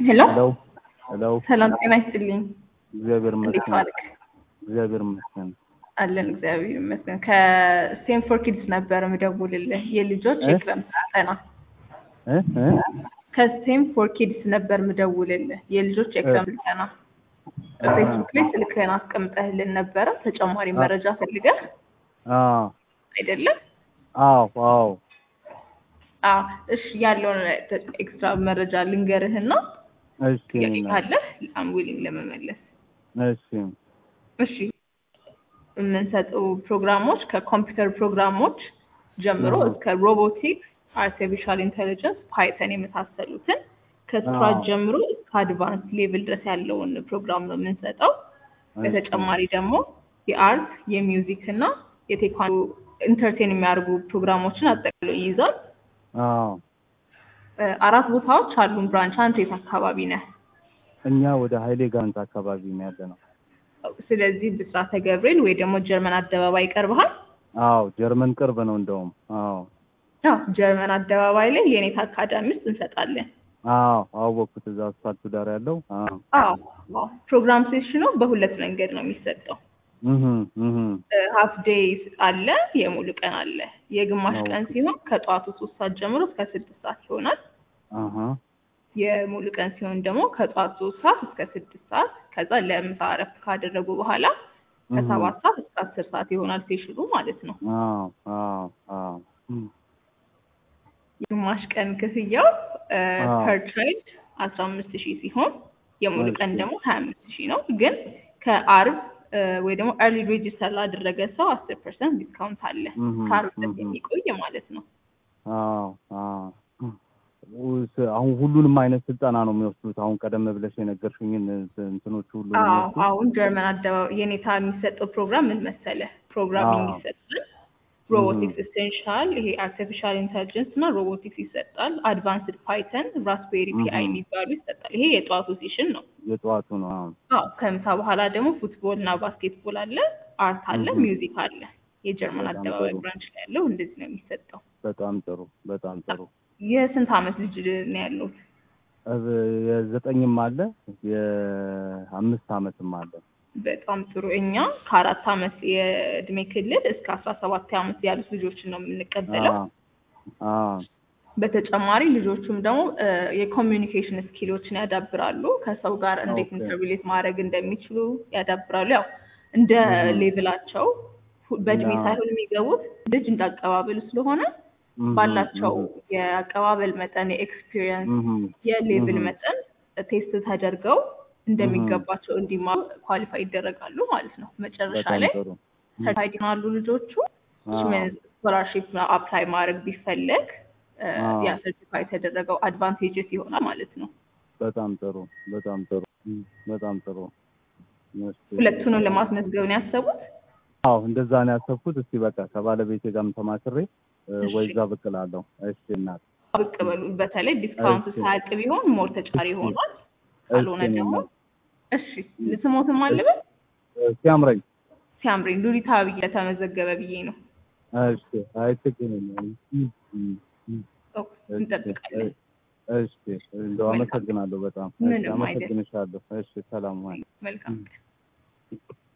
ሄሎ ሄሎ ሄሎ ሰላም ጤና ይስጥልኝ። እግዚአብሔር እንዴት ይመስገን። ዋልክ? እግዚአብሔር ይመስገን። አለን እግዚአብሔር ይመስገን። ከስቴም ፎር ኪድስ ነበር ምደውልልህ የልጆች እ? የክረምት ስልጠና እ እ ከስቴም ፎር ኪድስ ነበር ምደውልልህ የልጆች የክረምት ስልጠና ፌስቡክ ላይ ስልክህን አስቀምጠህልን ነበረ። ተጨማሪ መረጃ ፈልገህ አዎ አይደለም? አዎ አዎ አዎ እሺ፣ ያለውን ኤክስትራ መረጃ ልንገርህና እሺ ጥያቄ እና- ካለህ አም ዊሊንግ ለመመለስ እሺ እሺ የምንሰጠው ፕሮግራሞች ከኮምፒውተር ፕሮግራሞች ጀምሮ አዎ። እስከ ሮቦቲክስ፣ አርቲፊሻል ኢንቴሊጀንስ፣ ፓይተን የመሳሰሉትን ከስክራች አዎ። ጀምሮ እስከ አድቫንስ ሌቭል ድረስ ያለውን ፕሮግራም ነው የምንሰጠው። በተጨማሪ ደግሞ የአርት የሚውዚክ እና የቴኳንዶ ኢንተርቴን የሚያደርጉ ፕሮግራሞችን አጠቃሎ ይይዛል። አዎ እ፣ አራት ቦታዎች አሉን ብራንች። አንተ የት አካባቢ ነህ? እኛ ወደ ሀይሌ ጋንት አካባቢ ነው ያለ ነው። ስለዚህ ብስራተ ገብርኤል ወይ ደግሞ ጀርመን አደባባይ ይቀርብሃል። አዎ ጀርመን ቅርብ ነው እንደውም። አዎ ያው ጀርመን አደባባይ ላይ የኔታ አካዳሚ ውስጥ እንሰጣለን። አዎ አወቅኩት። እዛ አስፋልቱ ዳር ያለው አዎ አዎ አዎ። ፕሮግራም ሴሽኑ በሁለት መንገድ ነው የሚሰጠው። እህ እህ ሀፍ ዴይ አለ፣ የሙሉ ቀን አለ። የግማሽ አዎ። ቀን ሲሆን ከጠዋቱ ሶስት ሰዓት ጀምሮ እስከ ስድስት ሰዓት ይሆናል። አሃ የሙሉ ቀን ሲሆን ደግሞ ከጠዋት ሶስት ሰዓት እስከ ስድስት ሰዓት ከዛ ለምሳ እረፍት ካደረጉ በኋላ ከሰባት ሰዓት እስከ አስር ሰዓት ይሆናል ሴሽኑ ማለት ነው። አዎ አዎ አዎ እም፣ የግማሽ ቀን ክፍያው አዎ። ፐር ቻይልድ አስራ አምስት ሺህ ሲሆን የሙሉ ቀን እሺ። ደግሞ ሀያ አምስት ሺህ ነው። ግን ከአርብ እ፣ ወይ ደግሞ ኤርሊ ሬጅስተር ላደረገ ሰው አስር ፐርሰንት ዲስካውንት አለ እህ ከአርብ ድረስ እህ የሚቆይ ማለት ነው። አዎ አዎ ውስ- አሁን ሁሉንም አይነት ስልጠና ነው የሚወስዱት። አሁን ቀደም ብለሽ የነገርሽኝን እንትኖች ሁሉ ነው አዎ የሚወስዱት? አሁን ጀርመን አደባባይ የኔታ የሚሰጠው ፕሮግራም ምን መሰለ? ፕሮግራሚንግ አዎ። ይሰጣል፣ ሮቦቲክስ ኢሴንሻል፣ ይሄ አርቲፊሻል ኢንተሊጀንስ እና ሮቦቲክስ ይሰጣል። አድቫንስድ ፓይተን፣ ራስቤሪ ፒአይ እህ። የሚባሉ ይሰጣል። ይሄ የጠዋቱ ሴሽን ነው። የጠዋቱ ነው። አዎ አዎ ከምሳ በኋላ ደግሞ ፉትቦል እና ባስኬትቦል አለ፣ አርት አለ፣ እህ። ሚውዚክ አለ። የጀርመን በጣም አደባባይ ጥሩ። ብራንች ላይ ያለው እንደዚህ ነው የሚሰጠው። በጣም ጥሩ በጣም ጥሩ። የስንት ዓመት ልጅ ነው ያለው? እብ- የዘጠኝም አለ የአምስት ዓመትም አለ። በጣም ጥሩ። እኛ ከአራት ዓመት የእድሜ ክልል እስከ አስራ ሰባት ዓመት ያሉት ልጆችን ነው የምንቀበለው። አዎ አዎ በተጨማሪ ልጆቹም ደግሞ እ፣ የኮሚዩኒኬሽን ስኪሎችን ያዳብራሉ። ከሰው ጋር እንዴት ኦኬ። ኢንተርቪሌት ማድረግ እንደሚችሉ ያዳብራሉ። ያው እንደ እህ። ሌቭላቸው ሁ- በእድሜ አዎ። ሳይሆን የሚገቡት ልጅ እንዳቀባበሉ ስለሆነ እህ፣ ባላቸው እህ፣ የአቀባበል መጠን፣ የኤክስፒሪየንስ፣ እህ፣ የሌቭል እህ። መጠን ቴስት ተደርገው እንደሚገባቸው እንዲማሩ ኳሊፋይ ይደረጋሉ ማለት ነው። መጨረሻ በጣም ላይ ጥሩ። ሰርቲፋይድ ይሆናሉ ልጆቹ። አዎ ስኮላርሺፕ አፕላይ ማድረግ ቢፈለግ እ፣ አዎ። ያ ሰርቲፋይ የተደረገው አድቫንቴጅስ ይሆናል ማለት ነው። በጣም ጥሩ በጣም ጥሩ እም፣ በጣም ጥሩ። እሺ። ሁለቱንም ለማስመዝገብ ነው ያሰቡት። አዎ እንደዛ ነው ያሰብኩት። እስቲ በቃ ከባለቤቴ ጋርም ተማክሬ እ፣ እሺ። ወይ እዛ ብቅ እላለሁ። እሺ እናት ብቅ በሉ። በተለይ ዲስካውንቱ እሺ። ሳያልቅ ቢሆን ሞር ተጨማሪ ይሆናል። እሺ ካልሆነ እኔ ደግሞ እናት። እሺ ልስሞትም አለበት እ፣ ሲያምረኝ ሲያምረኝ ሉሊታ ብዬ ለተመዘገበ ብዬ ነው። እሺ አይ ችግር የለም። እም፣ እም፣ እም። ኦ፣ እንጠብቃለን። እሺ እንደው አመሰግናለሁ በጣም እሺ ምንም አይደል። አመሰግንሻለሁ። እሺ ሰላም ዋይ። መልካም